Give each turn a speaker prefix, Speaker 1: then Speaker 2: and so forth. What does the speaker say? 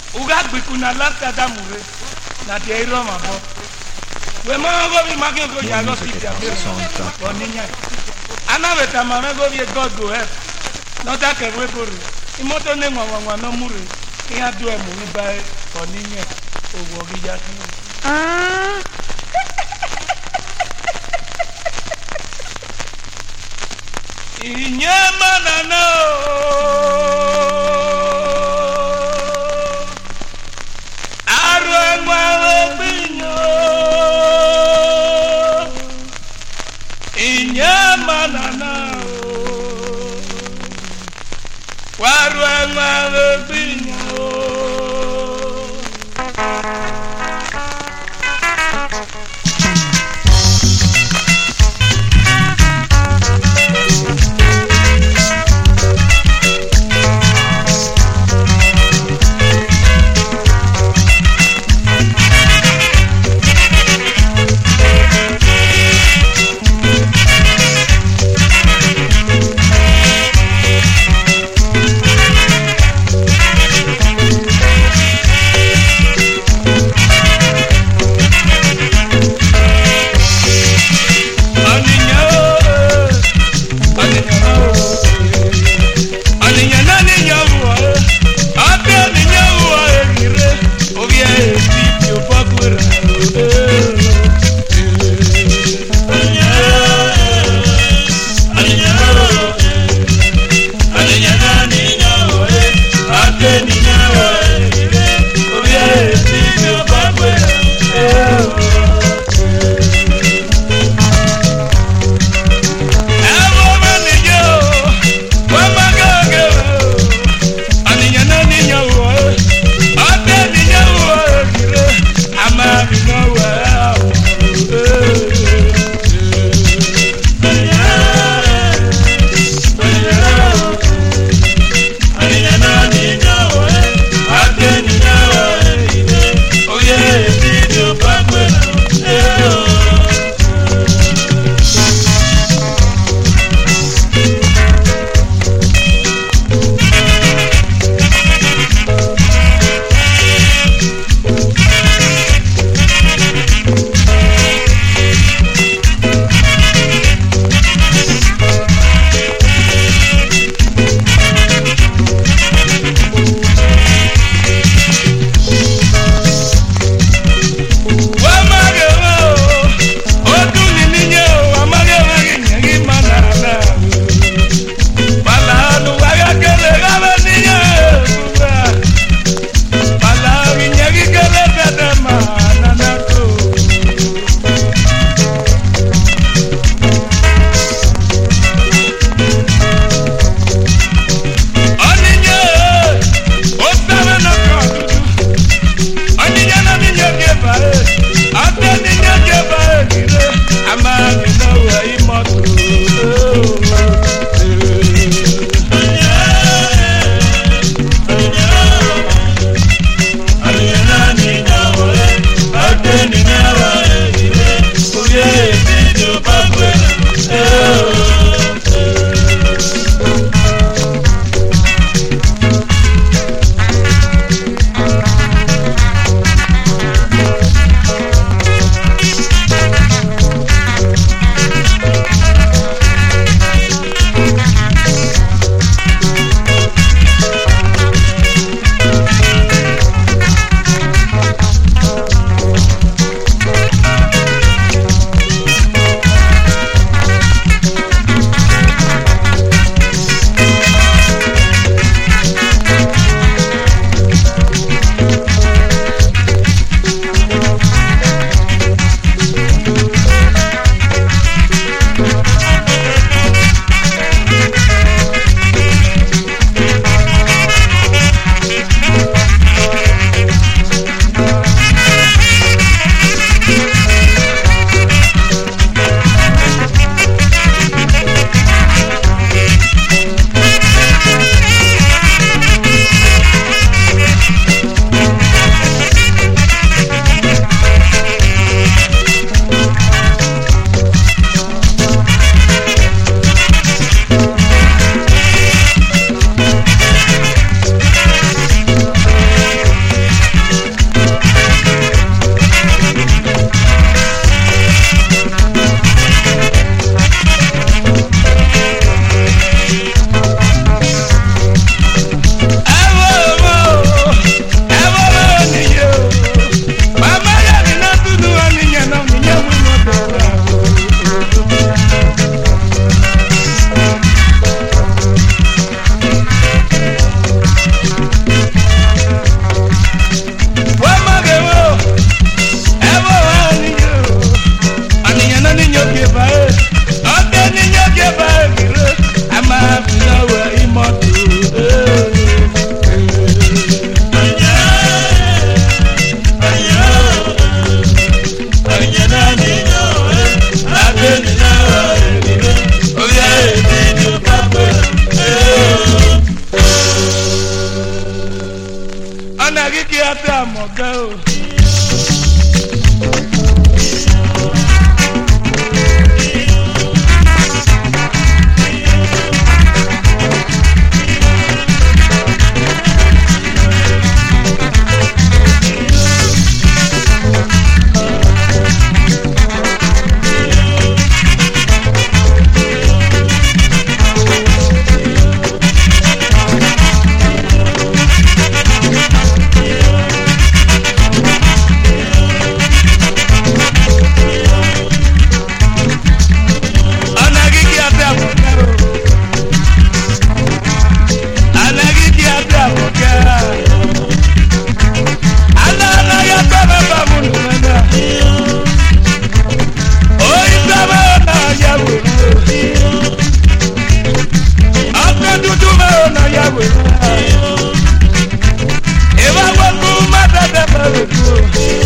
Speaker 1: uga gbiku na lasta da mure na de iro ma bo we ma go bi ma ke go ya go si ja be ko ni nya ana be ta ma me go bi god go help no ta ke we go ri imoto ne ngwa ngwa no mure ya du e mu ni ba ko ni nya owo gi ja si
Speaker 2: Ah,
Speaker 1: Inye manana Arụ enwe ogbinyo Inye manana Warụ enwe ogbinyo ọ̀nà kíkí àti àmọ̀gá o. ọ̀nà kíkí àti àmọ̀gá o. ọ̀nà kíkí àti àmọ̀gá. alára yàtọ̀ bàbá mu nù mẹ́ta. oyin sábà ọ̀nà yàwó. ọkọ̀ dúdú bá ọ̀nà yàwó. ìwà wọ́n kú má tẹ̀tẹ̀ bá rẹ̀ kú.